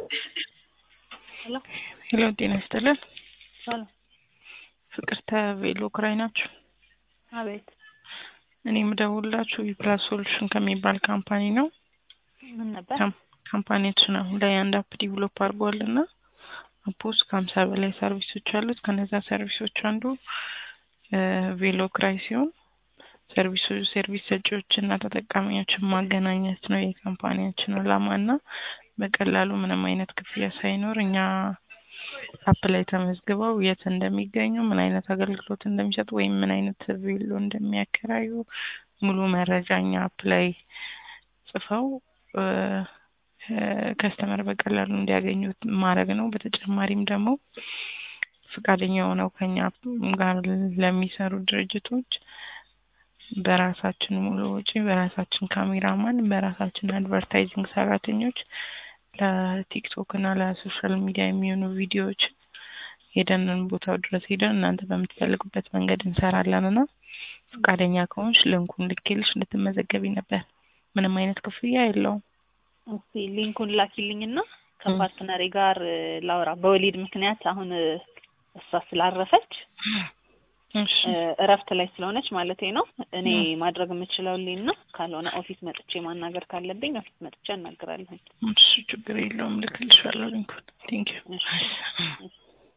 ሄሎ ሄሎ ጤና ይስጥልን። ሄሎ ፍቅርተ ቬሎ ክራይ ናችሁ? አቤት እኔ የምደውልላችሁ ዊፕላስ ሶሉሽን ከሚባል ካምፓኒ ነው። ምን ነበር? ካም- ካምፓኒያችን አሁን ላይ አንድ አፕ ዲቨሎፕ አድርጓል እና አፕ ውስጥ ከሀምሳ በላይ ሰርቪሶች አሉት። ከነዛ ሰርቪሶች አንዱ ቬሎ ክራይ ሲሆን ሰርቪሱ ሰርቪስ ሰጪዎችና ተጠቃሚዎችን ማገናኘት ነው የካምፓኒያችን ዓላማ እና በቀላሉ ምንም አይነት ክፍያ ሳይኖር እኛ አፕ ላይ ተመዝግበው የት እንደሚገኙ ምን አይነት አገልግሎት እንደሚሰጡ ወይም ምን አይነት ቬሎ እንደሚያከራዩ ሙሉ መረጃ እኛ አፕ ላይ ጽፈው ከስተመር በቀላሉ እንዲያገኙት ማድረግ ነው። በተጨማሪም ደግሞ ፈቃደኛ ሆነው ከኛ ጋር ለሚሰሩ ድርጅቶች በራሳችን ሙሉ ወጪ በራሳችን ካሜራማን በራሳችን አድቨርታይዚንግ ሰራተኞች ለቲክቶክ እና ለሶሻል ሚዲያ የሚሆኑ ቪዲዮዎች ሄደንን ቦታው ድረስ ሄደን እናንተ በምትፈልጉበት መንገድ እንሰራለን እና ፈቃደኛ ከሆንሽ ልንኩን ልኬልሽ እንድትመዘገቢ ነበር። ምንም አይነት ክፍያ የለውም። እስቲ ሊንኩን ላኪልኝና ከፓርትነሬ ጋር ላውራ። በወሊድ ምክንያት አሁን እሷ ስላረፈች እሺ እረፍት ላይ ስለሆነች ማለቴ ነው። እኔ ማድረግ የምችለው ሊን ነው። ካልሆነ ኦፊስ መጥቼ ማናገር ካለብኝ ኦፊስ መጥቼ አናግራለሁ። እሺ ችግር የለውም። ልክልሻለሁ ሊንኩን። ቴንኪዩ እሺ